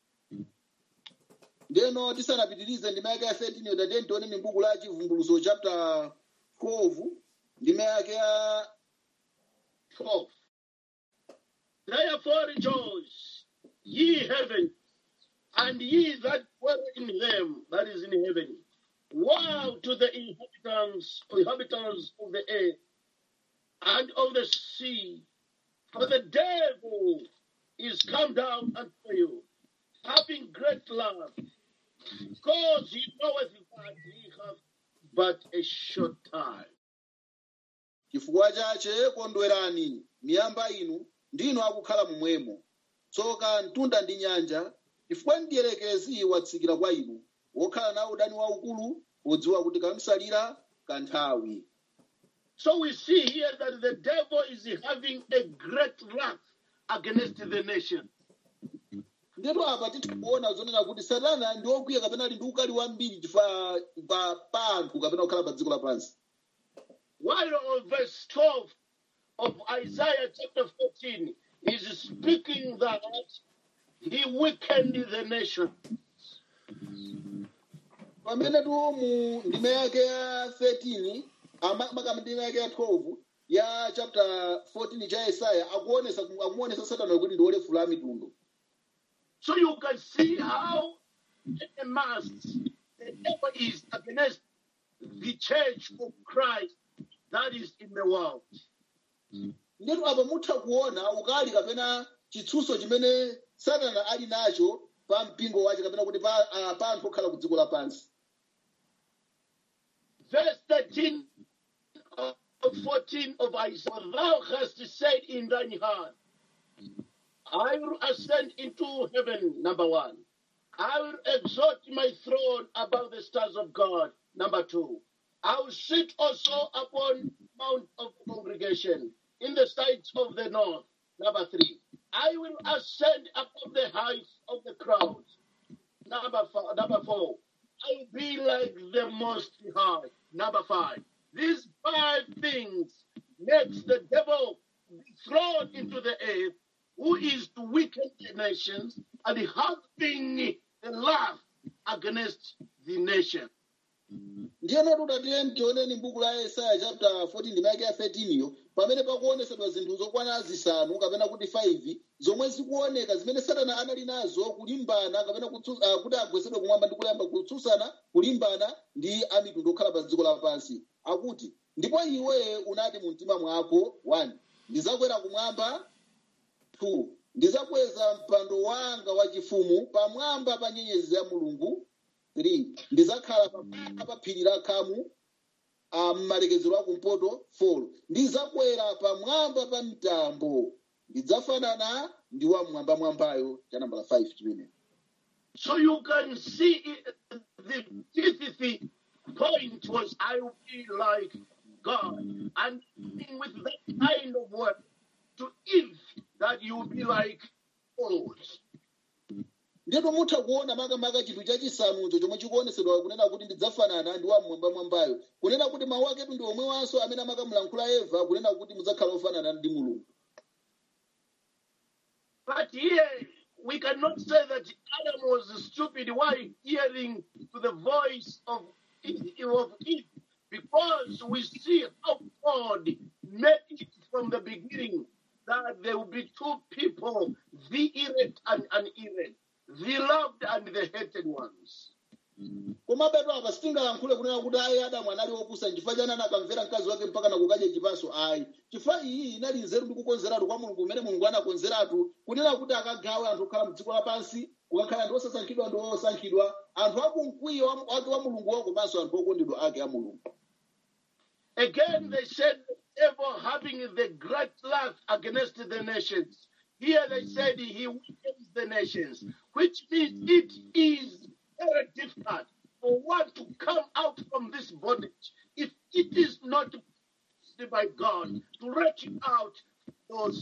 ndeno tisanapitirize ndime yake ya 13 yotateni tione m'buku la chivumbuluso chapter 12 ndime yake ya 12. Therefore rejoice, ye heavens, and ye that dwell in them, that is in heaven. Woe to the inhabitants, inhabitants of the earth and of the sea, for the devil is come down unto you, having great love, because he knoweth that he hath but a short time. chifukwa chache kondwerani miyamba inu ndinu akukhala momwemo tsoka mtunda ndi nyanja chifukwa mdierekezi watsikira kwa inu wokhala nawo udani waukulu podziwa kuti kamsalira kanthawi So we see here that the devil is having a great wrath against the nation. ndetu apa titha kuona zonena kuti satana ndi wokwiya kapena ali ndi ukali wambiri chifukwa pa pa anthu kapena kukhala pa dziko lapansi While on verse 12 of Isaiah chapter 14 is speaking that he weakened the nation. pamene tu mu ndime yake ya 13 ama- makama ndime yake ya 12 ya chapter 14 cha yesaya akuonesa akumuonesa satana kuti ndi wolefula a mitundu So you can see how a mass the devil is against the church of Christ that is in the world. ndetu apa mutha kuona ukali kapena chitsuso chimene satana ali nacho pa mpingo wace kapena kuti pa, ah, pa anthu okhala ku dziko lapansi verse 13 of 14 of Isaiah, thou hast said in thine heart, I will ascend into heaven, number one. I will exalt my throne above the stars of God, number two. I will sit also upon mount of congregation in the sides of the north, number three. I will ascend above the heights of the clouds, number four, number four. I will be like the most high. Number five. These five things makes the devil be thrown into the earth, who is to weaken the nations and having the love against the nation. ndiyeno tutatiye tioneni m'buku la yesaya chapter 14 ndimake ya 13 iyo pamene pakuonesedwa zinthu zokwana zisanu kapena kuti 5 zomwe zikuoneka zimene satana anali nazo kulimbana kapena kutsu- ah, kuti agwesedwe kumwamba ndi kuyamba kutsutsana kulimbana ndi amitundu okhala pa dziko lapansi akuti ndipo iwe unati mu mtima mwako 1 ndizakwera kumwamba 2 ndizakweza mpando wanga wachifumu pamwamba pa nyenyezi ya mulungu 3 ndizakhala pamwamba pa phiri la khamu ah, mmalekezero akumpoto 4 ndizakwera pamwamba pa mtambo ndidzafanana ndi wamwambamwambayo cha nambala 5 chimene So you can see it, the fifth point was I will be like God. And with that kind of word to Eve that you will be like God. ndipo mutha kuona makamaka chinthu chachisanucho chomwe chikuonesedwa kunena kuti ndidzafanana ndi wamwambamwambayo kunena kuti mawu aketu ndi omwewanso amene amakamulankhula eva kunena kuti mudzakhala ofanana ndi mulungu But here we cannot say that Adam was stupid while hearing to the voice of Eve, of Eve because we see how God made it from the beginning that there will be two people, the elect and unelect, the loved and the hated ones. koma beto apa sitingalankhule kunena kuti ayi adamu anali opusa chifukwa chani anakamvera mkazi wake mpaka nakukadya chipatso ayi chifukwa iyi inali nzeru ndi kukonzeratu kwa mulungu umene mulungu anakonzeratu kunena kuti akagawe anthu okhala mdziko lapansi kukakhala anthu osasankhidwa ndi osankhidwa anthu akumkwiyo wa- wake wa mulunguwo komanso anthu okondedwa ake a mulungu Again, they said the devil having the great wrath against the nations. Here they said he weakens the nations, which means it is very difficult for one to come out from this bondage if it is not by God to reach out those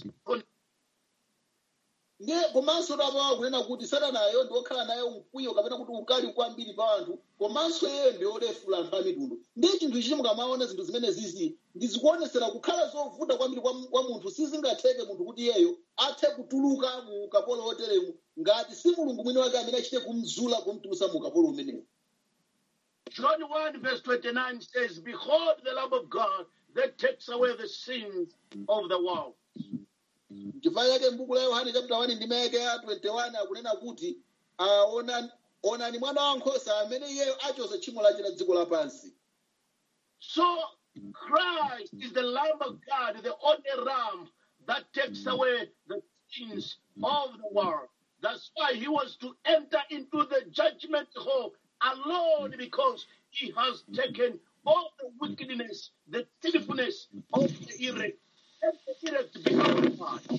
ndiye komanso tapawa kunena kuti satanayo ndi okhala naye mkwiyo kapena kuti ukali kwambiri pa anthu komanso iye ndi olefula anthu a mitundu ndiye chinthu ichi mukamaona zinthu zimene zizi ndizikuonesera kukhala zovuta kwambiri kwa, kwa munthu sizingatheke munthu kuti iyeyo athe kutuluka mu ukapolo oteremu ngati si mulungu mwini wake amene achite kumzula kumtulusa mu ukapolo umenewu John 1 verse 29 says, Behold the Lamb of God that takes away the sins of the world. chifukwa chake m'buku la yohane chapter 1 ndi mayake ya 21 akunena kuti ah, ona- onani mwana wankhosa amene iyeyo achosa tchimo lache la dziko lapansi So Christ is the Lamb of God, the only Lamb that takes away the sins of the world. That's why he was to enter into the judgment hall alone because he has taken all the wickedness, the sinfulness of the elect. And the elect become God.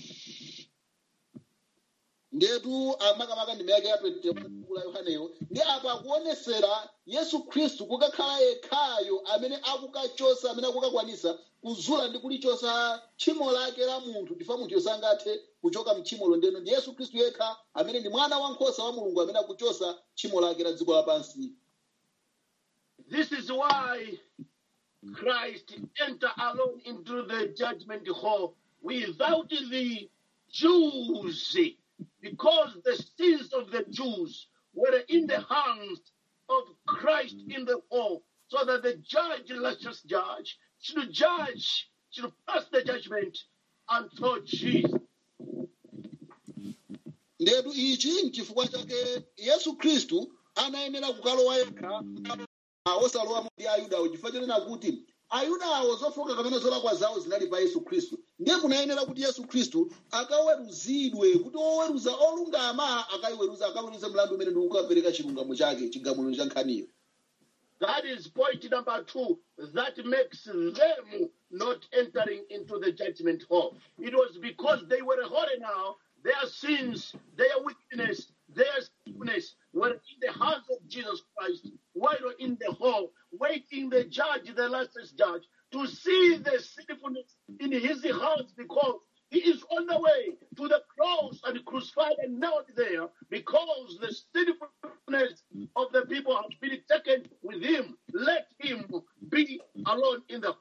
ndetu amakamaka ndi mayake ya 21 m'buku la yohaneyo ndi apa akuonesera yesu khristu kukakhala yekhayo amene akukachosa amene akukakwanisa kuzula ndi kulichosa tchimo lake la munthu chifukwa munthu sangathe kuchoka mtchimolo ndeno ndi yesu khristu yekha amene ndi mwana wankhosa wa mulungu amene akuchosa tchimo lake la dziko lapansi This is why Christ entered alone into the judgment hall without the Jews, because the sins of the Jews were in the hands of Christ in the hall, so that the judge, righteous judge, should judge, should pass the judgment unto Jesus. ndetu ichi nchifukwa chake yesu khristu anayenera kukalowa yekha ah, osalowa ndi ayudawo chifukwa chonena kuti ayudawo zofoka kapena zolakwa zawo zinali pa yesu khristu ndiye kunayenera kuti yesu khristu akaweruzidwe kuti oweruza olungama akayiweruza akaweruze mlandu umene ndi kukapereka chilungamo chake chigamulo cha nkhaniyo That is point number two. That makes them not entering into the judgment hall. It was because they were holy now, their sins, their wickedness, their sinfulness were in the hands of Jesus Christ, while in the hall, waiting the judge, the last judge, to see the sinfulness in his hands because he is on the way to the cross and crucified and nailed there because the sinfulness of the people has been taken with him. Let him be alone in the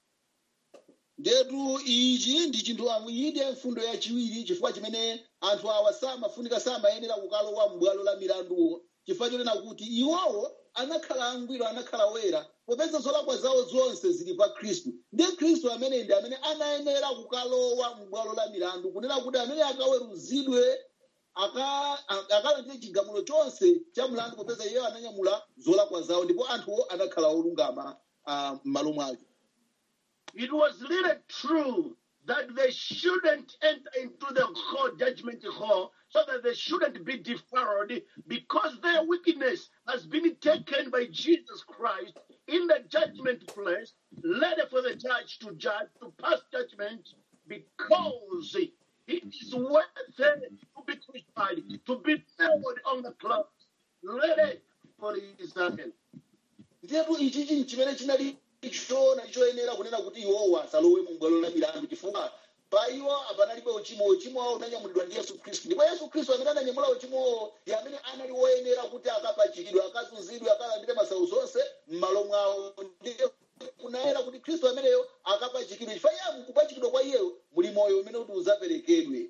ndetu ichi ndi chinthu amwe iyi ndiye mfundo yachiwiri chifukwa chimene anthu awa samafunika samayenera kukalowa m'bwalo la milanduwo chifukwa chonena kuti iwowo anakhala angwiro anakhala wera popeza zolakwa zawo zonse zili pa khristu ndiye khristu amene ndi amene anayenera kukalowa m'bwalo la milandu kunena kuti amene akaweruzidwe aka- a- akalandire chigamulo chonse cha mlandu popeza iyeyo ananyamula zolakwa zawo ndipo anthuwo anakhala olungama ah, m'malo mwake It was really true that they shouldn't enter into the hall, judgment hall, so that they shouldn't be defiled because their wickedness has been taken by Jesus Christ in the judgment place, ready for the judge to judge, to pass judgment, because it is worth it to be crucified, to be nailed on the cross, ready for his judgment. ndipo ichichi chimene chinali chona choyenera kunena kuti iwowo asalowe mu bwalo la milandu chifukwa pa iwo apanalibe uchimo uchimo wawo unanyamulidwa ndi yesu khristu ndipo yesu khristu amene ananyamula uchimowo ndi amene anali woyenera kuti akapachikidwe akazunzidwe akalandire masautso onse m'malo mwawo ndiye kunayera kuti khristu ameneyo akapachikidwe chifukwa iye mukupachikidwa kwa iyeyo muli moyo umene kuti uzaperekedwe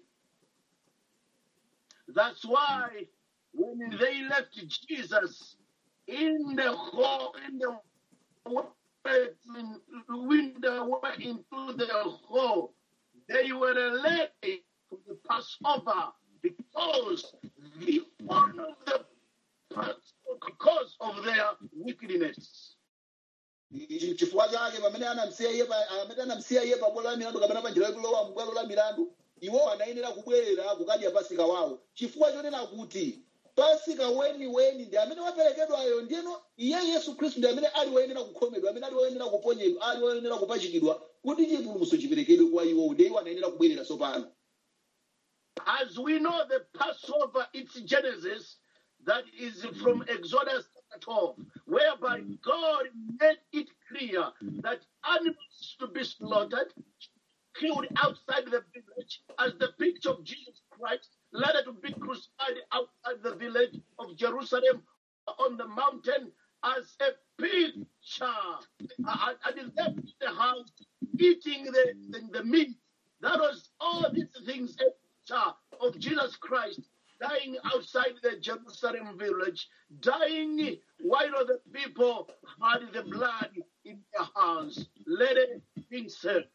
That's why when they left Jesus in the hall, in the way, in, window way into the hall, they were led to the Passover because the one of the because of their wickedness. Ichi chifukwa chake pamene anamsiya iye pa- amene anamsiya iye pa bwalo la milandu kapena pa njira yolowa mu bwalo la milandu iwo anayenera kubwerera kukadya pasika wawo chifukwa chonena kuti pasika weni weni ndi amene waperekedwayo ndiyeno iye yesu khristu ndi amene ali woyenera kukhomedwa amene ali woyenera kuponyedwa ali woyenera kupachikidwa kuti chipulumutso chiperekedwe kwa iwowo ndiye iwo anayenera kubwerera tsopano As we know, the Passover, its Genesis, that is from Exodus chapter 12, whereby God made it clear that animals to be slaughtered, killed outside the village, as the picture of Jesus Christ, later to be crucified outside the village of Jerusalem on the mountain as a picture. Uh, And is left in the house eating the, the, the meat. That was all these things a picture of Jesus Christ dying outside the Jerusalem village, dying while the people had the blood in their hands, ready being served.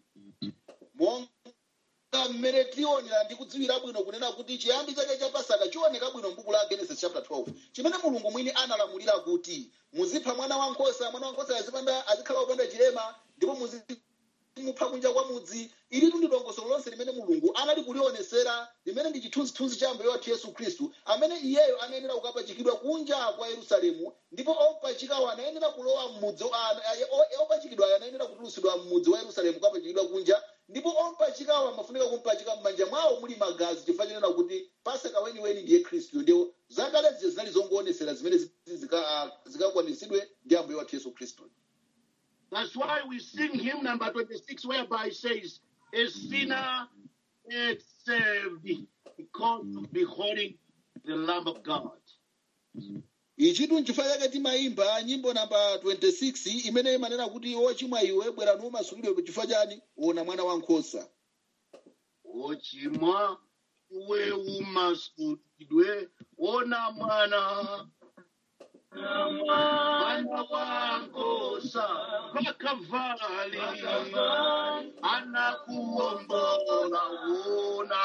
monga mmene tionera ndi kudziwira bwino kunena kuti chiyambi chake cha pasaka chioneka bwino m'buku la genesis chapter 12 chimene mulungu mwini analamulira kuti muzipha mwana wankhosa mwana wankhosa azipanda azikhala wopanda chilema ndipo muzimupha kunja kwa mudzi ilitu ndi dongosolo lonse limene mulungu anali kulionesera limene ndi chithunzithunzi cha mbuye wathu yesu khristu amene iyeyo anayenera kukapachikidwa kunja kwa yerusalemu ndipo opachikawo anayenera kulowa mmudzi a- a- o- opachikidwayo anayenera kutulusidwa mmudzi wa yerusalemu kukapachikidwa kunja ndipo opachikawo amafunika kumpachika m'manja mwawo muli magazi chifukwa chinena kuti pasaka weniweni ndiye khristu ndiwo zakale zija zinali zongoonesera zimene zi- zika- ah, zikakwanisidwe ndi ambuye wathu yesu khristu That's why we sing hymn number 26, whereby it says, A sinner is saved because of beholding the Lamb of God. ichitu nchifukwa chake timayimba nyimbo namba 26 imene imanena kuti wochimwa iwe bwera numasulidwe chifukwa chani wona mwana wankhosa ochimwa iwe umasulidwe ona mwana mwana wankosa pakavali anakuombola wona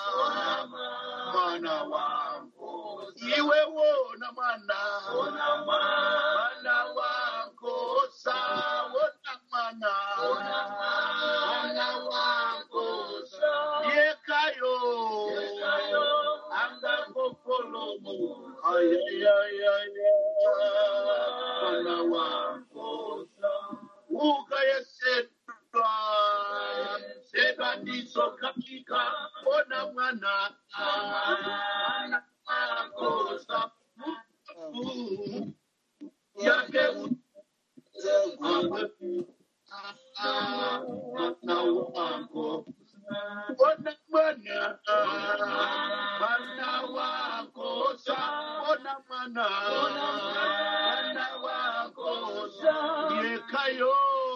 mwana wankosa iwe wona mwana mwana wankosa wona mwana mwana wankosa yekayo angakokolomo ayayayaya mwana wankosa ukayesedwa sedwa ndiso katika ona mwana mwana wankosa yake mwana wako ona mwana mwana wako sa ona mwana mwana wako sa yekayo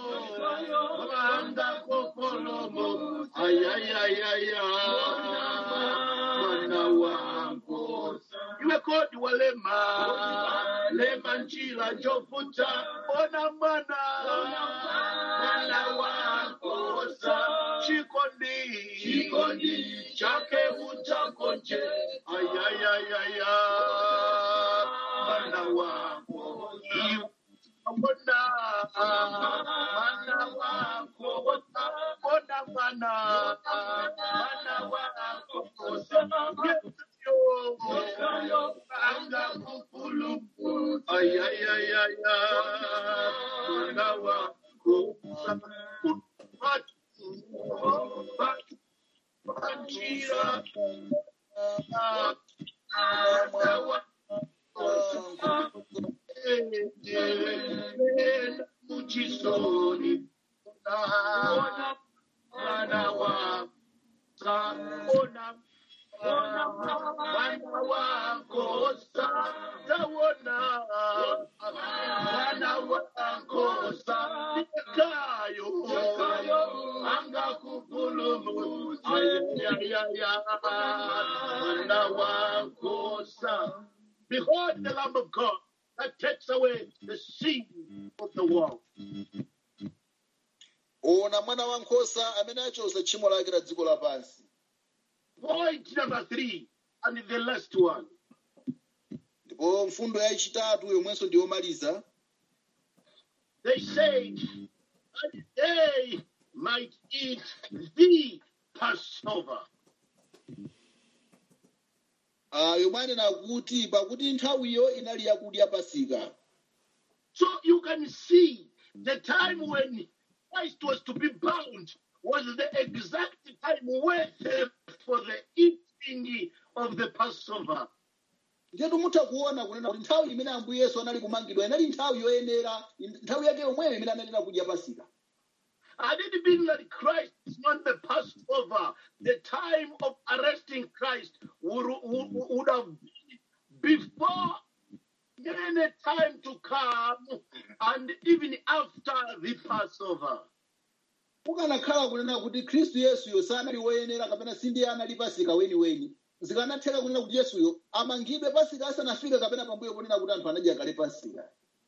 wanga kokolomo ayayayaya mwana wako you were called walema lema njila njofuta ona mwana mwana wakosa chikondi chikondi chake utakonje ayayayaya mwana wako Mbona mwana wako mbona mwana mwana wako Yesu anga kukulu ayayayaya mwana wako Banjira mwana wako muchisoni ona mwana wa ona mwana wako sawona mwana wako sakayo anga kupulumu ayayaya mwana wako sa Behold the Lamb of God that takes away the sin of the world. ona mwana wankhosa amene achosa tchimo lake la dziko lapansi Point number three, and the last one. ndipo mfundo yachitatu yomwenso ndiyomaliza They said that they might eat the Passover. Ah, yomwe anena kuti pakuti nthawiyo inali yakudya pasika So you can see the time when Christ was to be bound was the exact time waited for the eating of the Passover. ndiyetu mutha kuona kunena kuti nthawi imene ambuye yesu anali kumangidwa inali nthawi yoyenera nthawi yake yomweyo imene ananena kudya pasika Had it been that Christ is not the Passover, the time of arresting Christ would, would, would have been before any time to come and even after the Passover. kukanakhala kunena kuti khristu yesuyo sanali woyenera kapena sindiye anali pasika weniweni zikanatheka kunena kuti yesuyo amangidwe pasika asanafike kapena pambuyo ponena kuti anthu anadya kale pasika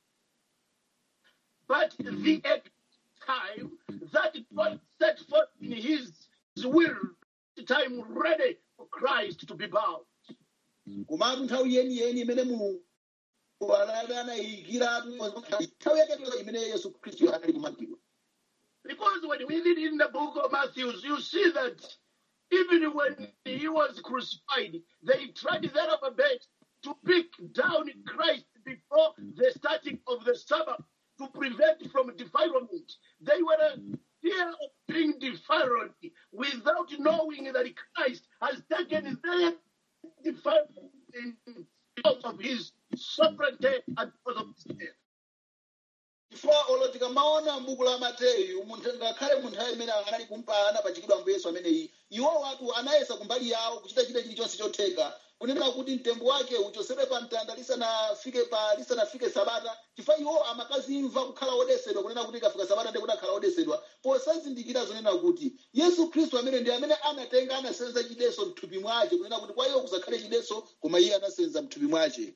But the exact time that God set forth in His will, the time ready for Christ to be bound. komatu nthawi yeniyeni imene mulungu anali anayikiratu nthawi yake imene yesu khristu anali kumangidwa Because when we read in the book of Matthew, you see that even when he was crucified, they tried their upper best to pick down Christ before the starting of the Sabbath to prevent from defilement. They were in fear of being defiled without knowing that Christ has taken their defilement because of his sovereignty and because of his death. chifukwa olo tikamaona m'buku la mateyu munthu ngakhale munthu ayi imene anali kumpana pachikidwa ambuye yesu ameneyi iwo watu anayesa kumbali yawo kuchita chita chilichonse chotheka kunena kuti mtembo wake uchosedwe pa mtanda lisanafike pa lisanafike sabata chifukwa iwo amakazimva kukhala odesedwa kunena kuti ikafika sabata ndi kuti akhala odesedwa posazindikira zonena kuti yesu khristu amene ndi amene anatenga anasenza chideso mthupi mwace kunena kuti kwa iwo kusakhale chideso koma iye anasenza mthupi mwace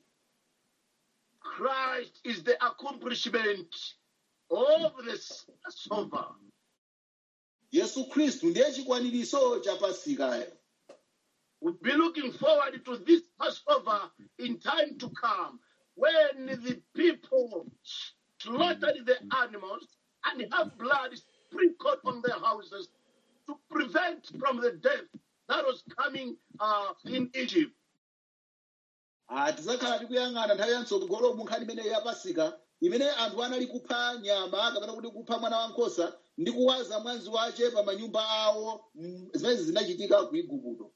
Christ is the accomplishment of the Passover. yesu khristu ndiye chikwaniritso cha pasikayo We'll be looking forward to this Passover in time to come when the people slaughtered the animals and have blood sprinkled on their houses to prevent from the death that was coming uh, in Egypt. Ah, tizakhala tikuyang'ana nthawi yatsogolo mu nkhani imeneyo ya pasika imene anthu anali kupha nyama kapena kuti kupha mwana wankhosa ndi kuwaza mwazi wace pa manyumba awo mm, zimene zinachitika ku igupto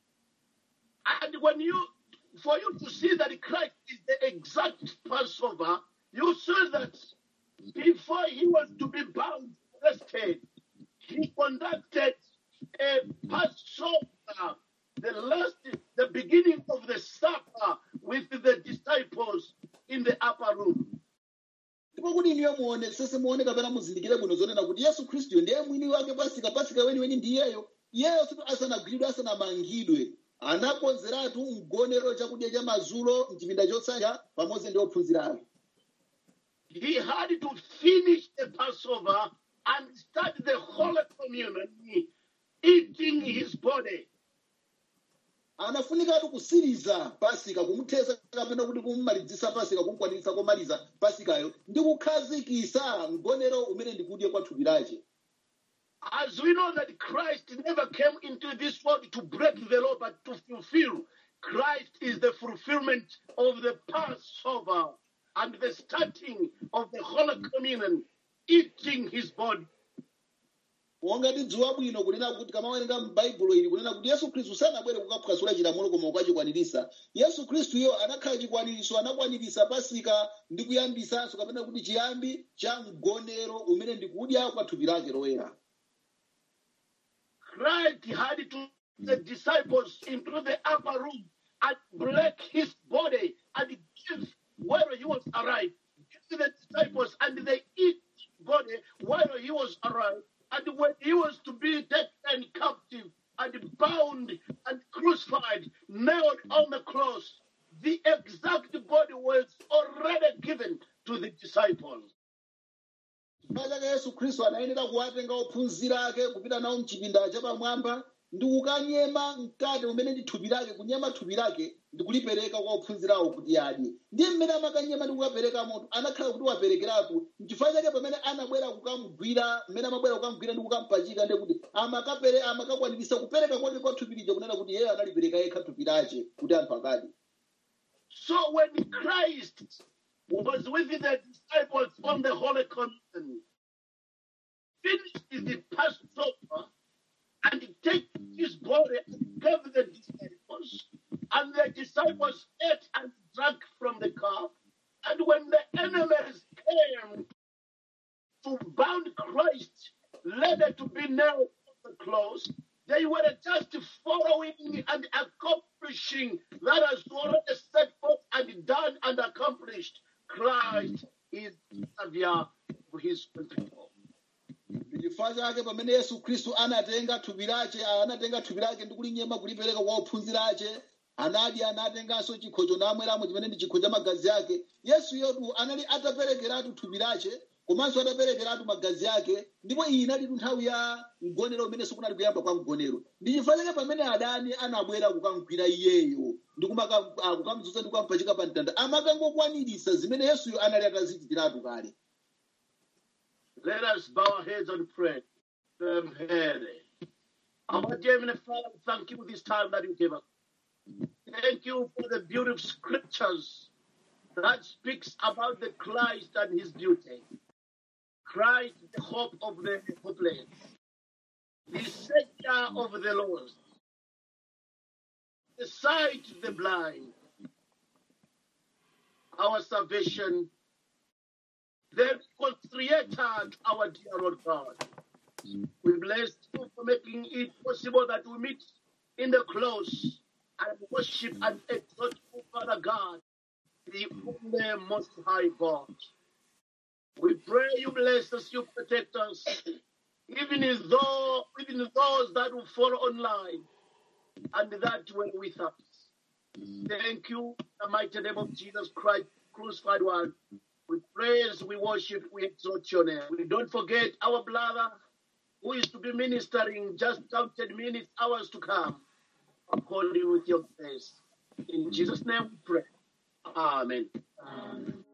And when you, for you to see that Christ is the exact Passover, you see that before he was to be bound, arrested, he conducted a Passover, the last, the beginning of the supper with the disciples in the upper room. ndipo kuti iniyo muone sese muone kapena muzindikire bwino zonena kuti yesu khristu ndiye mwini wake pasika pasika weniweni ndiyeyo iyeyo situ asanagwiridwe asanamangidwe anakonzeratu mgonero chakudya cha madzulo mchipinda chotsanja pamodzi ndi ophunzira ake He had to finish the Passover and start the Holy Communion, eating his body. anafunikatu kusiriza pasika kumuthetsa kapena kuti kumumalizitsa pasika kumukwanitsa komaliza pasikayo ndi kukhazikisa mgonero umene ndikudya kwa thupi lake As we know that Christ never came into this world to break the law, but to fulfill. Christ is the fulfillment of the Passover and the starting of the Holy Communion, eating his body. monga tidziwa bwino kunena kuti kamawerenga m'baibulo ili kunena kuti yesu khristu sanabwere kukaphwasula chilamulo koma kukachikwanirisa yesu khristuyo anakhala chikwaniritso anakwanirisa pasika ndi kuyambisanso kapena kuti chiyambi cha mgonero umene ndikudya kwa thupi lake loyera Christ had to the disciples into the upper room and break his body and give while he was alive. Give the disciples and they eat body while he was alive. And when he was to be taken captive and bound and crucified, nailed on the cross, the exact body was already given to the disciples. chifukwa chake yesu khristu anayenera kuwatenga ophunzira ake kupita nawo mchipinda chapamwamba ndi kukanyema mkate umene ndi thupi lake kunyema thupi lake ndi kulipereka kwa ophunzirawo kuti adye ndiye mmene amakanyema ndi kukapereka moto anakhala kuti waperekeratu mchifukwa chake pamene anabwera kukamugwira mmene amabwera kukamugwira ndi kukampachika ndiye kuti amakapere amakakwanirisa kupereka kwake kwa thupi lija kunena kuti iyeyo analipereka yekha thupi lake kuti anthu akadye So when Christ was with the disciples on the Holy Communion, finished the Passover and take his body and gave the disciples, and the disciples ate and drank from the cup. And when the enemies came to bound Christ, later to be nailed on the cross, they were just following and accomplishing that has already set forth and done and accomplished. Christ is Savior for his people. chifukwa chake pamene yesu khristu anatenga thupi lake anatenga thupi lake ndi kulinyema kulipereka kwa ophunzira ake anadya anatenganso chikhocho namweramo chimene ndi chikho cha magazi ake yesu yotu anali ataperekeratu thupi lake komanso ataperekeratu magazi ake ndipo iyi inali nthawi ya mgonero umene sikunali kuyamba kwa mgonero ndi chifukwa chake pamene adani anabwera kukamgwira iyeyo ndi kumaka- ah, kukamdzutsa ndi kukampachika pa mtanda amakangokwanirisa zimene yesuyo anali atazichitiratu kale Let us bow our heads and pray. Um, head. Our dear Heavenly Father, thank you this time that you gave us. Thank you for the beautiful scriptures that speaks about the Christ and his beauty. Christ, the hope of the hopeless, the savior of the lost, the sight of the blind, our salvation, the creator, our dear Lord God. We bless you for making it possible that we meet in the close and worship and exalt you, Father God, the only most high God. We pray you bless us, you protect us, even as though even those that will follow online and that were with us. Thank you, in the mighty name of Jesus Christ, crucified one. We praise, we worship, we exalt your name. We don't forget our brother who is to be ministering just counted minutes, hours to come. Uphold you with your grace. In Jesus' name we pray. Amen.